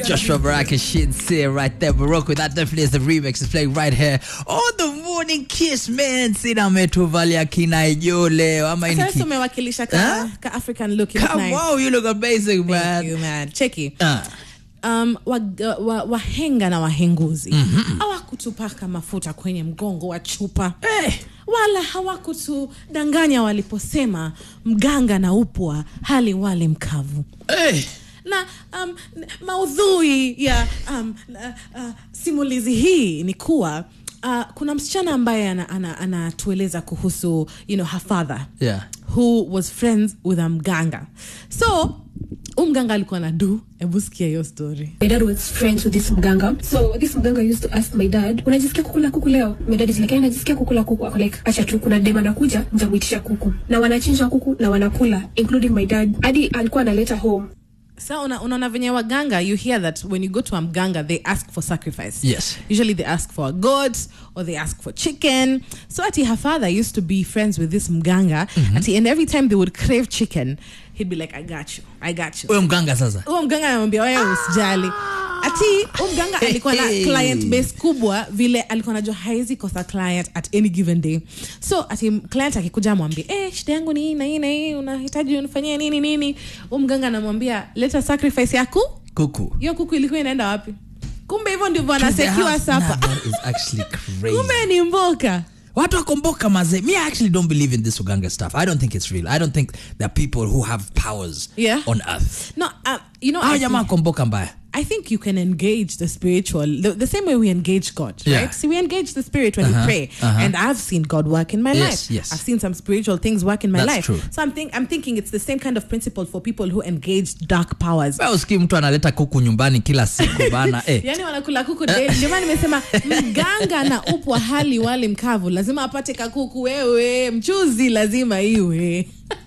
Joshua Baraka shit say right there. Morocco, that definitely is the remix. It's playing right here on the morning kiss, man. Sina metuvalia kinaijole. Ama ini Sasa ki- umewakilisha ka, Huh? ka African look. you look Come nice. on, you look amazing, Thank man. you, man. Cheki. Uh, um, wahenga wa, wahenga na wahenguzi hawakutupaka mafuta kwenye mgongo wa chupa Eh. wala hawakutudanganya waliposema mganga na upwa hali wali mkavu hey. na um, n- maudhui ya um, uh, uh, simulizi hii ni kuwa uh, kuna msichana ambaye anatueleza ana, ana anatueleza kuhusu you know, her father Yeah. who was friends with a mganga so huu mganga alikuwa na du hebu sikia hiyo story My dad was friends with this mganga. So this mganga used to ask my dad, unajisikia kukula kuku leo? My dad is like, "Eh, najisikia kukula kuku. Ako like, acha tu kuna dem anakuja, nitamuitisha kuku. Na wanachinja kuku na wanakula, including my dad. Hadi alikuwa analeta home. sa una- unaona venye waganga you hear that when you go to a mganga they ask for sacrifice Yes. usually they ask for a goat or they ask for chicken so ati her father used to be friends with this mganga ati and every time they would crave chicken he'd be like i got you i got you Huyo mganga sasa. huo mganga anamwambia wewe usijali ati huo mganga alikuwa na Hey. client base kubwa vile alikuwa najua haizi kosa client at any given day so ati client akikuja amwambie eh, shida yangu ni hii na hii na hii unahitaji unifanyie nini nini huo mganga anamwambia leta sacrifice yaku Kuku. hiyo kuku ilikuwa inaenda wapi kumbe hivyo ndivyo To the anasekiwa house. sapa Nah, that is actually crazy. kumbe ni mboka watu wakomboka maze me i actually don't believe in this uganga stuff i don't think it's real i don't think there are people who have powers Yeah. on earth no uh, you know hao I jamaa think- komboka mbaya I think you can engage the spiritual the, the same way we engage God, Yeah. right? See, we engage the spirit when we pray, and I've seen God work in my Yes, life. yes. I've seen some spiritual things work in my That's life. true. So I'm think I'm thinking it's the same kind of principle for people who engage dark powers. Wewe usikii mtu analeta kuku nyumbani kila siku bana eh. yani wanakula kuku daily. ndio maana nimesema mganga na upwa hali wali mkavu lazima apate kakuku wewe mchuzi lazima iwe